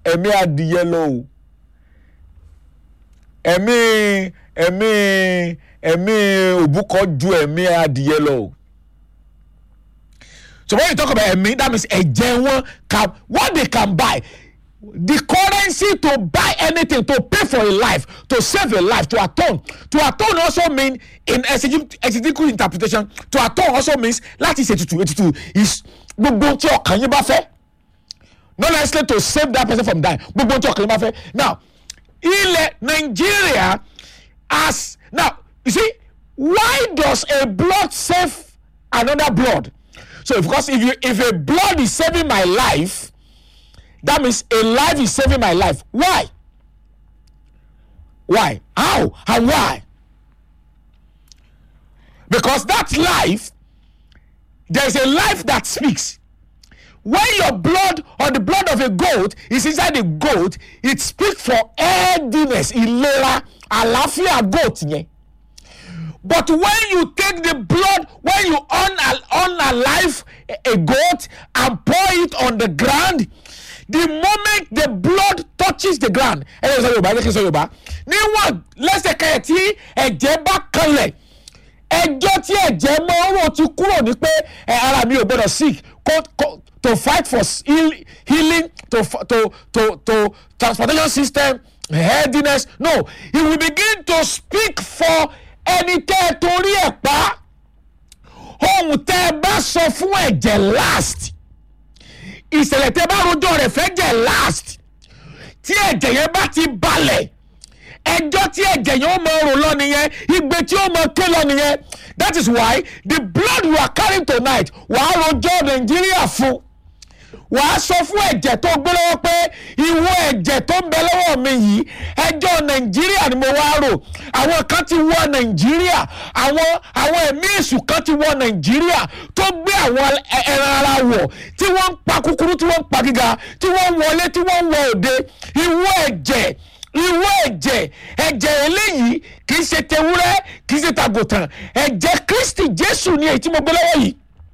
ẹ̀mí adìyẹ lọ o ẹ̀mí ẹ̀mí ẹ̀mí òbúkọ ju ẹ̀mí adìyẹ lọ o so when you talk about ẹ̀mí that means ẹ̀jẹ̀ wọn can what they can buy the currency to buy anything to pay for a life to save a life to atone to atone also mean in exegetical exegetical interpretation to atone also means láti ṣe ètùtù ètùtù is gbogbo tí ọkàn yín bá fẹ́ not necessarily to save that person from dying gbogbo tí ọkàn yín bá fẹ́ now ilẹ̀ Nigeria as now you see why does a blood save another blood so because if you if a blood is saving my life that means a life is saving my life why why how and why because that life there is a life that speaks when your blood or the blood of a goat is inside the goat it speaks for healthiness ìlera àlàáfíà goat yẹn but when you take the blood when you un unalive a goat and pour it on the ground the moment the blood touches the ground ẹ yẹ sọ yorùbá ẹ yẹ kí n sọ yorùbá níwọ̀n lẹ́sẹ̀kẹsẹ̀ tí ẹ̀jẹ̀ bá kanlẹ̀ ẹjọ́ tí ẹ̀jẹ̀ máa ń rò ti kúrò ní pé ẹ ara mi ò gbọ́dọ̀ sick kó kó to fight for heal, healing to f- to to to transportation system healthiness no he will begin to speak for ẹni tẹ́ ẹ torí ẹ̀ pa ohun tẹ́ ẹ bá sọ fún ẹ̀jẹ̀ last ìṣẹ̀lẹ̀ tẹ́ bá rojọ́ rẹ̀ fẹ́ jẹ́ last tí ẹ̀jẹ̀ yẹn bá ti balẹ̀ ẹjọ́ tí ẹ̀jẹ̀ yẹn ó mọ rò lọ nìyẹn igbe tí ó mọ ké lọ nìyẹn that is why the blood you are carrying tonight wàá rojọ́ nàìjíríà fún wàá sọ fún ẹ̀jẹ̀ tó gbé lọ́wọ́ pé ìwọ ẹ̀jẹ̀ tó ń bẹ lọ́wọ́ mi yìí ẹjọ́ nàìjíríà ni mo wá rò àwọn kan ti wọ nàìjíríà àwọn àwọn ẹ̀mí èṣù kan ti wọ nàìjíríà tó gbé àwọn ẹ- ẹran ara wọ̀ tí wọ́n ń pa kúkúrú tí wọ́n ń pa gíga tí wọ́n ń wọlé tí wọ́n ń wọ òde ìwọ ẹ̀jẹ̀ ìwọ ẹ̀jẹ̀ ẹ̀jẹ̀ eléyìí kì í ṣe tewúrẹ́ kì í ṣe tàgùtàn ẹ̀jẹ̀ kristi jésù ni èyí tí mo gbé lọ́wọ́ yìí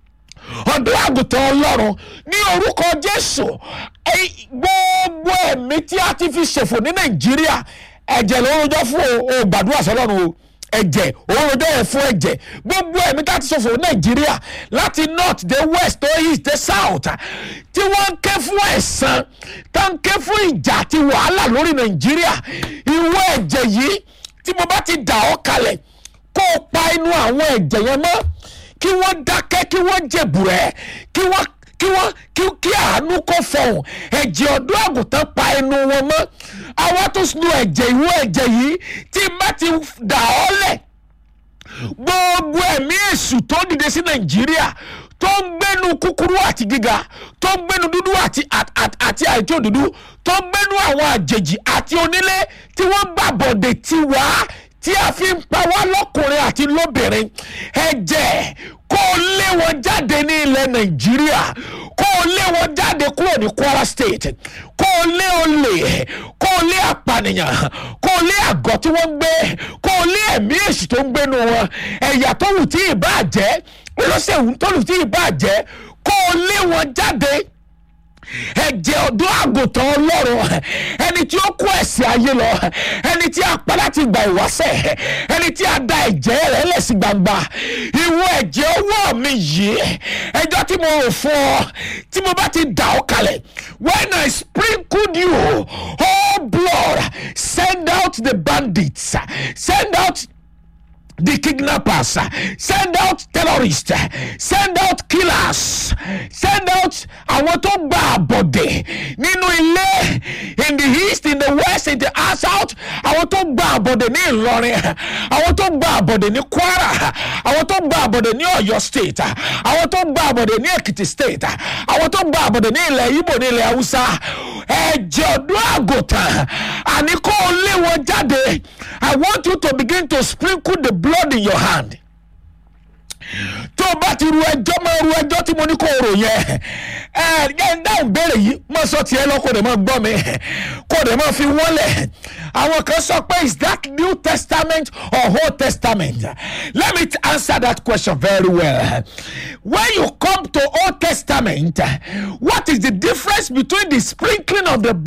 ọdún àgùntàn ọlọ́run ní orúkọ jésù ẹ- gbogbo ẹ̀mí tí a ti fi ṣòfò ní nàìjíríà ẹ̀jẹ̀ ló ń rojọ́ fún o o gbàdúrà sọlọ́run o ẹ̀jẹ̀ òun rojọ́ yẹn fún ẹ̀jẹ̀ gbogbo ẹ̀mí tí a ti ṣòfò ní nàìjíríà láti north dé west dé east dé south tí wọ́n ń ké fún ẹ̀san tó ń ké fún ìjà àti wàhálà lórí nàìjíríà ìwọ ẹ̀jẹ̀ yìí tí mo bá ti dà ọ́ kalẹ̀ kó o pa inú àwọn ẹ̀jẹ̀ yẹn mọ́ kí wọ́n dákẹ́ kí wọ́n jẹ̀bùrẹ́ kí wọ́n kí wọ́n kí kí àánú kó fọhùn ẹ̀jẹ̀ ọ̀dọ́ àgùntàn pa ẹnu wọn mọ́ àwa tó nu ẹ̀jẹ̀ ìwọ ẹ̀jẹ̀ yìí tí má ti dà ọ́ lẹ̀ gbogbo ẹ̀mí èṣù tó dìde sí nàìjíríà tó ń gbénu kúkúrú àti gíga tó ń gbénu dúdú àti àt- àt- àti àìtó dúdú tó ń gbénu àwọn àjèjì àti onílé tí wọ́n gbàbọ̀dẹ̀ ti wá tí a fi ń pa wá lọ́kùnrin àti lóbìnrin ẹ̀jẹ̀ kó o lé wọn jáde ní ilẹ̀ nàìjíríà kó o lé wọn jáde kúrò ní kwara state kó o lé olè kó o lé apànìyàn kó o lé àgọ́ tí wọ́n ń gbé kó o lé ẹ̀mí èṣù tó ń gbénu wọn ẹ̀yà tó wù tí ì bá jẹ́ olóṣèlú tó wù tí ì bá jẹ́ kó o lé wọn jáde ẹ̀jẹ̀ ọ̀dọ́ àgùntàn ọlọ́run ẹni tí ó kó ẹ̀sìn ayé lọ ẹni tí a pa láti gba ìwáṣẹ̀ ẹni tí a da ẹ̀jẹ̀ rẹ̀ lẹ̀ sí gbangba ìwọ ẹ̀jẹ̀ ọwọ́ mi yìí ẹjọ́ tí mo rò fún ọ tí mo bá ti dà ọ́ kalẹ̀ when I sprinkled you oh blood send out the bandits send out the kidnappers send out terrorists send out killers send out àwọn tó gba àbọ̀dẹ̀ nínú ilé in the east in the west in the south àwọn tó gba àbọ̀dẹ̀ ní ìlọrin àwọn tó gba àbọ̀dẹ̀ ní kwara àwọn tó gba àbọ̀dẹ̀ ní ọ̀yọ́ state àwọn tó gba àbọ̀dẹ̀ ní èkìtì state àwọn tó gba àbọ̀dẹ̀ ní ilẹ̀ ibo ní ilẹ̀ haúsá ẹ̀jẹ̀ ọdún àgùntàn àní kó o lé wọn jáde i want you to begin to sprinkle the blood in your hand tó o bá ti ru ẹjọ́ máa ru ẹjọ́ tí mo ní kó o rò yẹn ẹ ẹ ń dáhùn béèrè yìí mo sọ tiẹ̀ lọ kó o dẹ̀ máa gbọ́ mi kó o dẹ̀ máa fi wọ́lẹ̀ àwọn kan sọ pé is that new testament or old testament let me t- answer that question very well when you come to old testament what is the difference between the sprinkling of the